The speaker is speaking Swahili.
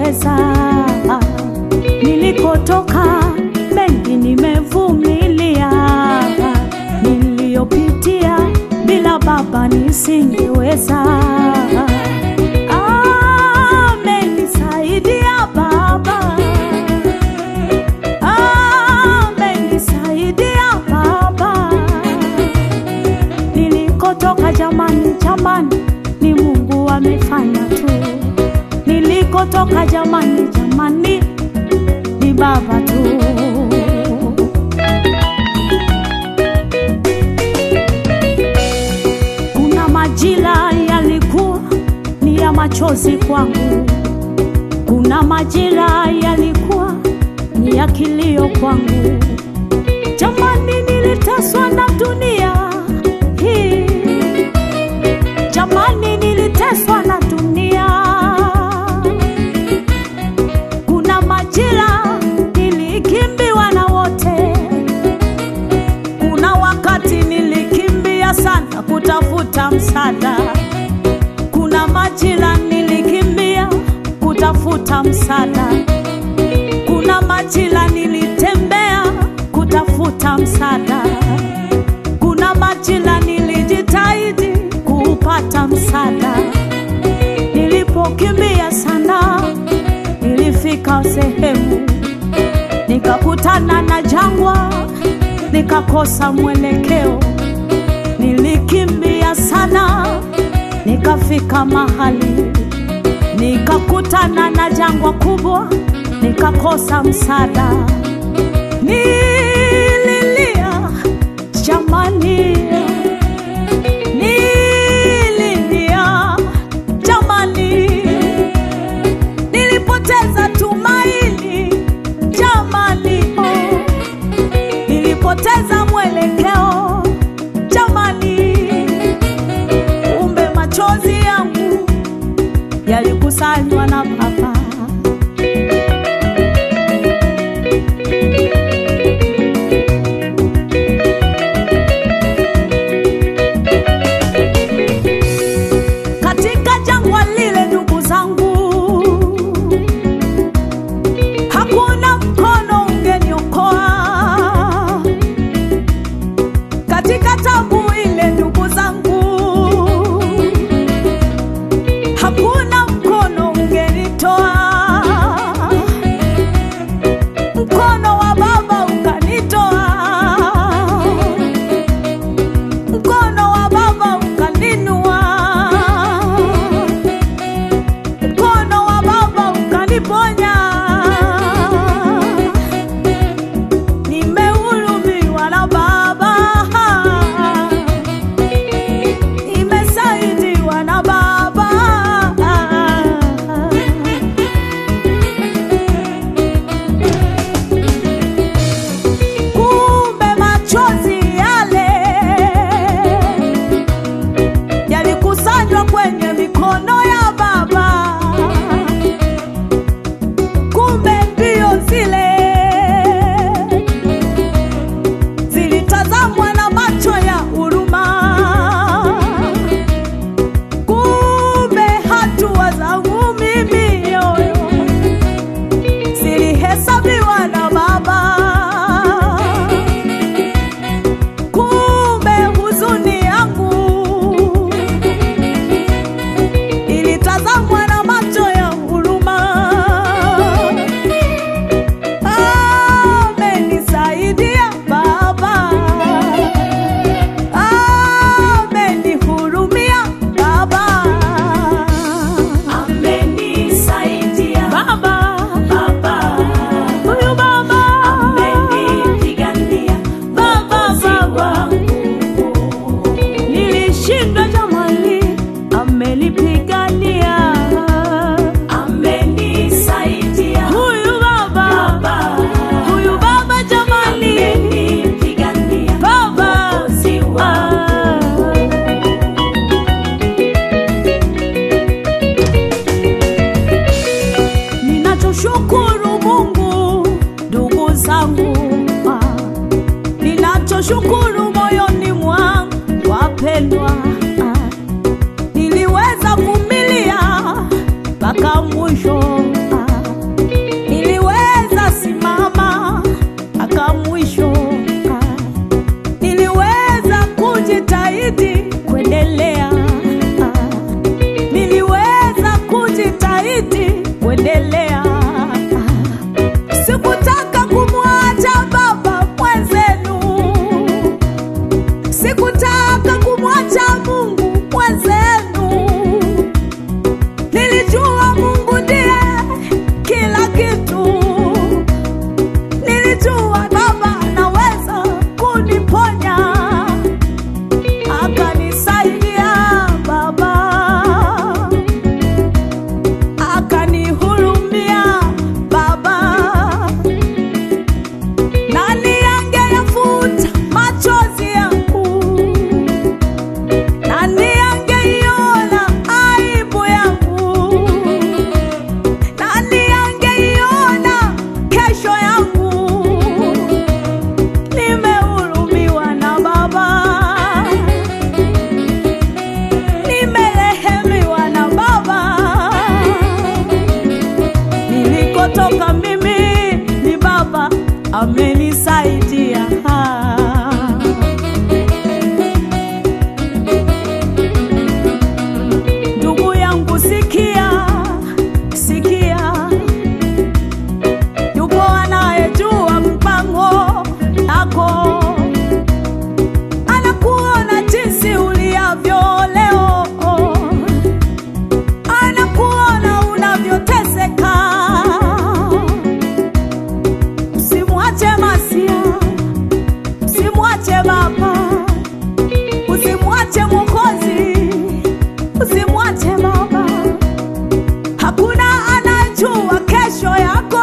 nisingeweza. Nilikotoka mengi nimevumilia, niliyopitia bila Baba nisingeweza. Amenisaidia Baba, amenisaidia Baba nilikotoka jamani, jamani, ni Mungu amefanya tu. Nilikotoka jamani, jamani, ni Baba tu. Kuna majira yalikuwa ni ya machozi kwangu, kuna majira yalikuwa ni ya kilio kwangu. Jamani, niliteswa na dunia hii, jamani, niliteswa na dunia. Kuna majira nilikimbiwa na wote, kuna wakati nilikimbia sana kutafuta msaada, kuna majira nilikimbia kutafuta msaada kuna majira nilitembea kutafuta msaada, kuna majira nilijitahidi kupata msaada. Nilipokimbia sana, nilifika sehemu nikakutana na jangwa, nikakosa mwelekeo. Nilikimbia sana, nikafika mahali nikakutana na jangwa kubwa, nikakosa msaada. Nililia jamani, nililia jamani, nilipoteza tumaini jamani, oh, nilipoteza mwelekeo jamani, kumbe machozi yangu yalikusanywa na Baba. Katika jangwa lile, ndugu zangu, hakuna mkono ungeniokoa. Katika tabu ile, ndugu zangu, hakuna mkono ungenitoa. Mkono wa Baba ukanitoa, mkono wa Baba ukaninua, mkono wa Baba ukaniponya. Nimehurumiwa na Baba, nimesaidiwa na Baba. Kumbe machozi yale yalikusanywa kwenye mikono ya Baba. Kumbe mbio zile zilitazamwa na macho ya huruma. Kumbe hatua zangu mimi yoyo zilihesabiwa na Baba. Kumbe huzuni yangu ilitazamwa na macho ya huruma. Amenisaidia Baba, amenihurumia Baba, Amenisaidia Baba, Baba, huyu Baba, amenipigania Baba, Baba. Nilishinda jamani, amenipigania amenisaidia huyu baba, Baba, huyu baba jamani, amenipigania baba Mwokozi wangu. ah. Ninachoshukuru Mungu, ndugu zangu, ah. ninachoshukuru moyoni mwangu, wapendwa, ah. niliweza kuvumilia mpaka mwisho, ah. kuendelea. Sikutaka kumwacha baba mwenzenu, sikutaka kumwacha Mungu mwenzenu. Nilijua Mungu ndiye kila kitu, nilijua baba anaweza kuniponya, akanisaidia baba akanihurumia baba. Nani angeyafuta machozi yangu? Nani angeiona aibu yangu? Nani angeiona kesho yangu? Nimehurumiwa na baba nimerehemiwa na Baba. Nilikotoka mimi ni Baba amenisaidia. Ndugu yangu, sikia, sikia, yupo anayejua mpango yako anakuona jinsi uliavyo leo, anakuona unavyoteseka. Usimwache Masia, usimwache Baba, usimwache Mwokozi, usimwache Baba. Hakuna anayejua kesho yako